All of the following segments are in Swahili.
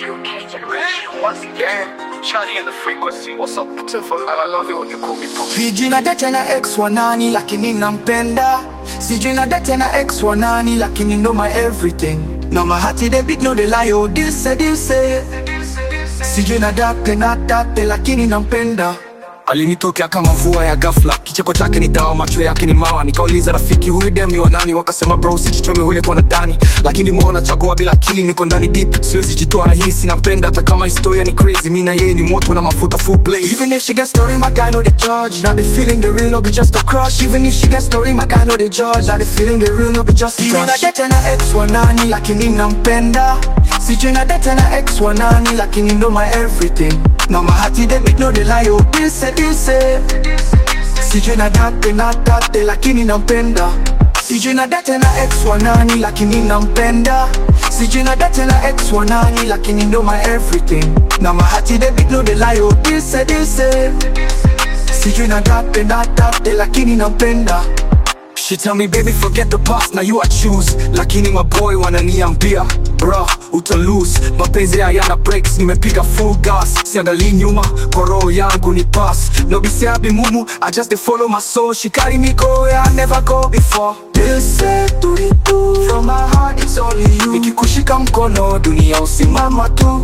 Once again, Charlie in the frequency. What's up, beautiful? I love you when you call me Pop. Sijui na date na ex wa nani lakini nampenda. Sijui na date na ex wa nani lakini ndo my everything. No my heart they beat no they lie oh this say this say. Sijui na date na date lakini nampenda. Alinitokea kama mvua ya ghafla, kicheko chake ni dawa, macho yake ni mawa. Nikauliza rafiki, huyu dem ni wa nani? Wakasema bro, usijichome ule kwa nadani, lakini mbona chagua bila akili, niko ndani deep, siwezi jitoa na hii, sinampenda hata kama historia ni crazy. Mimi na yeye ni moto na mafuta full blaze. Even if she get story, my guy know the judge. Now the feeling the real, no be just a crush. Even if she get story, my guy know the judge. Now the feeling the real, no be just a crush. Sijui na date na ex wa nani, lakini nampenda. Sijui na date na ex wa nani, lakini ndo my everything. Now my heart they beat no they lie, oh this say this say. Sijui na date na date, lakini nampenda. Sijui na date na ex wa nani, lakini nampenda. Sijui na date na ex wa nani, lakini ndo my everything. Now my heart they beat no they lie, oh this say this say. Sijui na date na date, lakini nampenda. She tell me baby forget the past now you I choose Lakini my boy wananiambia Bro uta lose Mapenzi hayana breaks nimepiga full gas Siangalii nyuma kwa roho yangu ni pass No be say I be mumu I just dey follow my soul She carry me go where I never go before This say to it too From my heart it's only you Nikikushika mkono dunia usimama tu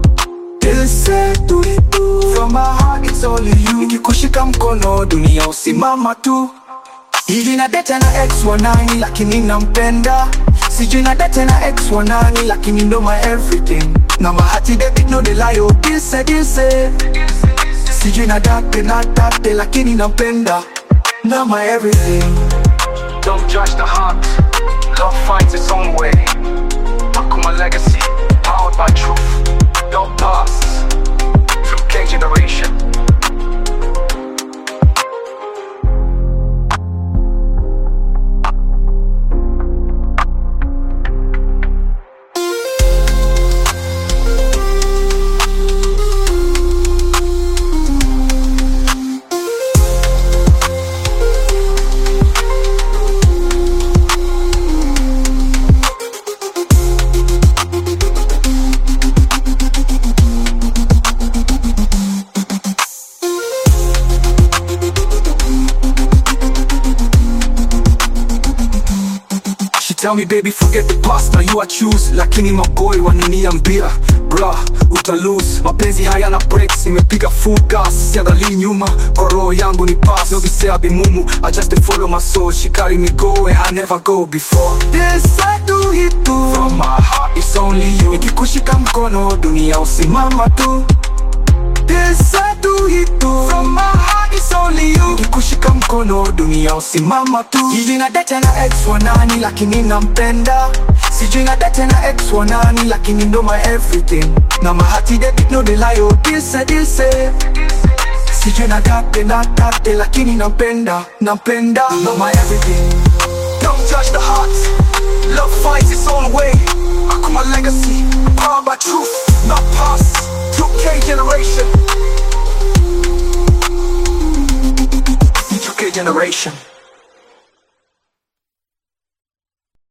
This say to it too From my heart it's only you Nikikushika mkono dunia usimama tu Hivi na date na ex wa nani lakini nampenda Sijui na date na ex wa nani lakini ndo my everything Na mahati they beat no they lie oh this say this say Sijui na date na date lakini nampenda Na my everything Don't judge the heart. Love finds its own way. Akuma legacy, powered by truth. Don't pass. Through K generation. She tell me baby forget the past now you I choose Lakini maboy wananiambia Bra uta lose Mapenzi hayana breaks nimepiga full gas Siangalii nyuma kwa roho yangu ni pass No be say I be mumu I just dey follow my soul She carry me go where I never go before This I do it too From my heart it's only you Nikikushika mkono dunia usimama tu This I do it too From my heart it's only you Nikikushika mkono dunia usimama tu Hivi na date na ex wa nani lakini nampenda Sijui na date na ex wa nani lakini ndo my everything Na mahati they beat no they lie oh this say this say Sijui na date na date lakini nampenda Nampenda ndo my everything Don't judge the heart. Love finds its own way. Akuma legacy, powered by truth, not past. Through K generation. 2K generation.